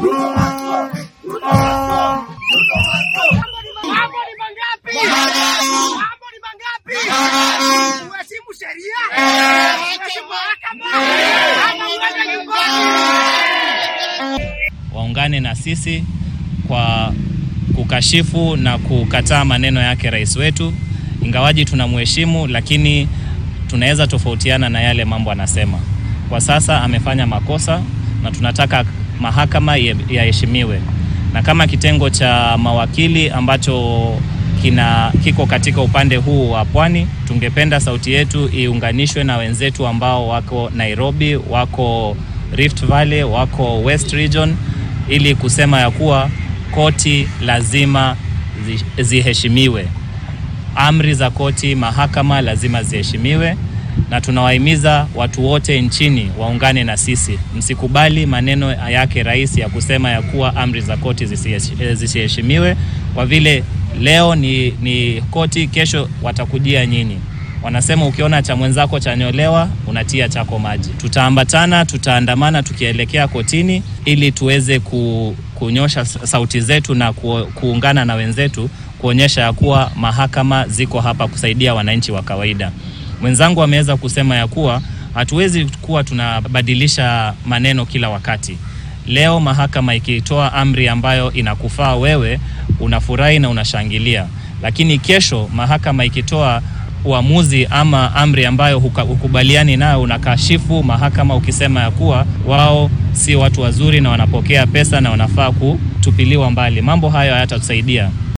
Mambo ni mangapi? Mambo ni mangapi? Uheshimu sheria, uheshimu mahakama, ama uende nyumbani. waungane na sisi kwa kukashifu na kukataa maneno yake rais wetu. Ingawaji tunamheshimu, lakini tunaweza tofautiana na yale mambo anasema. Kwa sasa amefanya makosa na tunataka mahakama ye- yaheshimiwe, na kama kitengo cha mawakili ambacho kina kiko katika upande huu wa pwani, tungependa sauti yetu iunganishwe na wenzetu ambao wako Nairobi, wako Rift Valley, wako West Region ili kusema ya kuwa koti lazima zi- ziheshimiwe. Amri za koti, mahakama lazima ziheshimiwe, na tunawahimiza watu wote nchini waungane na sisi. Msikubali maneno yake rais ya kusema ya kuwa amri za koti zisihesh- eh, zisiheshimiwe, kwa vile leo ni, ni koti, kesho watakujia nyinyi. Wanasema ukiona cha mwenzako chanyolewa unatia chako maji. Tutaambatana, tutaandamana tukielekea kotini ili tuweze ku, kunyosha sauti zetu na ku, kuungana na wenzetu kuonyesha ya kuwa mahakama ziko hapa kusaidia wananchi wa kawaida. Mwenzangu ameweza kusema ya kuwa hatuwezi kuwa tunabadilisha maneno kila wakati. Leo mahakama ikitoa amri ambayo inakufaa wewe, unafurahi na unashangilia, lakini kesho mahakama ikitoa uamuzi ama amri ambayo huka- hukubaliani nayo, unakashifu mahakama ukisema ya kuwa wao si watu wazuri na wanapokea pesa na wanafaa kutupiliwa mbali. Mambo hayo hayatatusaidia.